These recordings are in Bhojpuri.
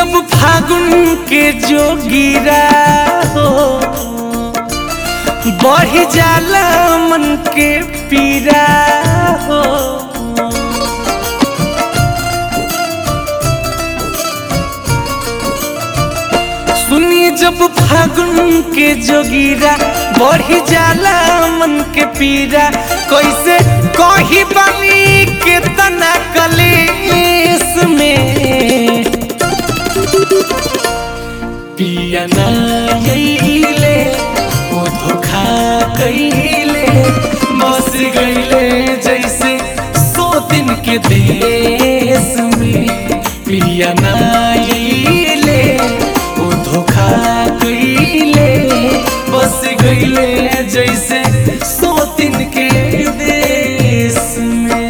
जब फागुन के जोगिरा हो बढ़ जाला मन के पीरा हो सुनी जब फागुन के जोगिरा बढ़ जाला मन के पीरा कैसे कही बनी के तना कलेस में पिया ना यईले ओ धोखा कईले बस गईले जैसे सौ दिन के देश में पिया ना यईले ओ धोखा कईले बस गईले जैसे सौ दिन के देश में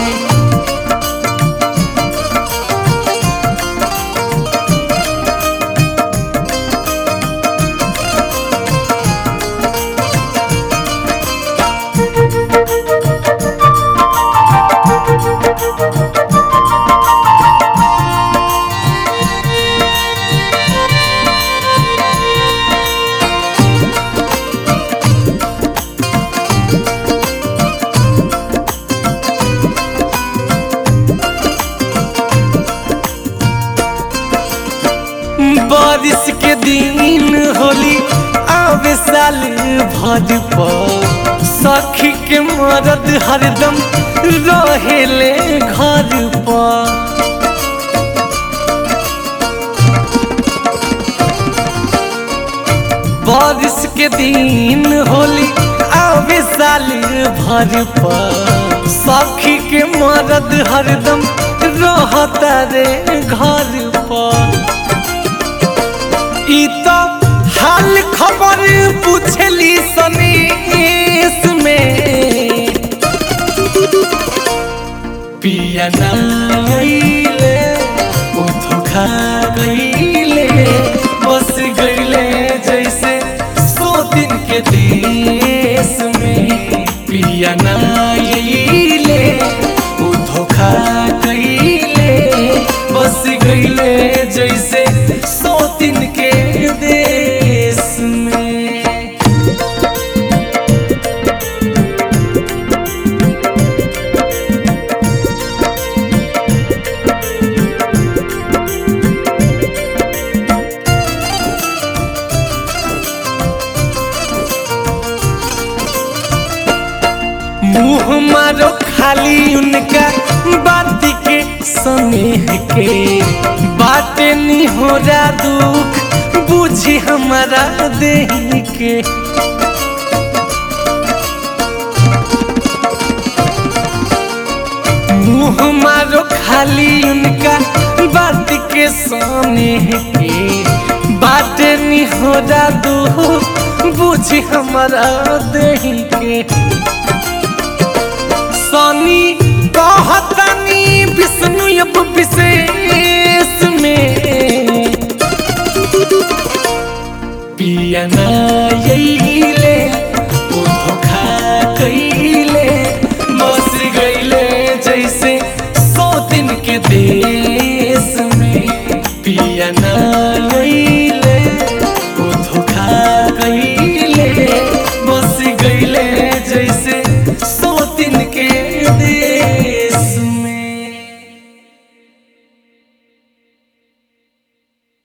बारिश के दिन होली आवे साल भर पर सखी के मरद हरदम रहेले घर पर बारिश के दिन होली आवे साल भर पर सखी के मरद हरदम रहता रे घर पर ई तो हाल खबर पूछली सनेस में पिया नाइले ओ धोखा गईले बस गईले जैसे सौ दिन के देश में पिया नाइले ओ धोखा गईले बस गईले जैसे सौ दिन के देश में मुँह मारो खाली उनका बात के स्नेह के बातें नहीं हो रहा दुख बुझी हमारा देह के मुँह मारो खाली उनका बात के स्नेह के बातें नहीं हो रहा दुख बुझी हमारा देह के सनी कहतनी विष्णु अब विशेष में पिया ना यईले ओ धोखा कईले बस गईले जैसे सौ दिन के देश में पिया ना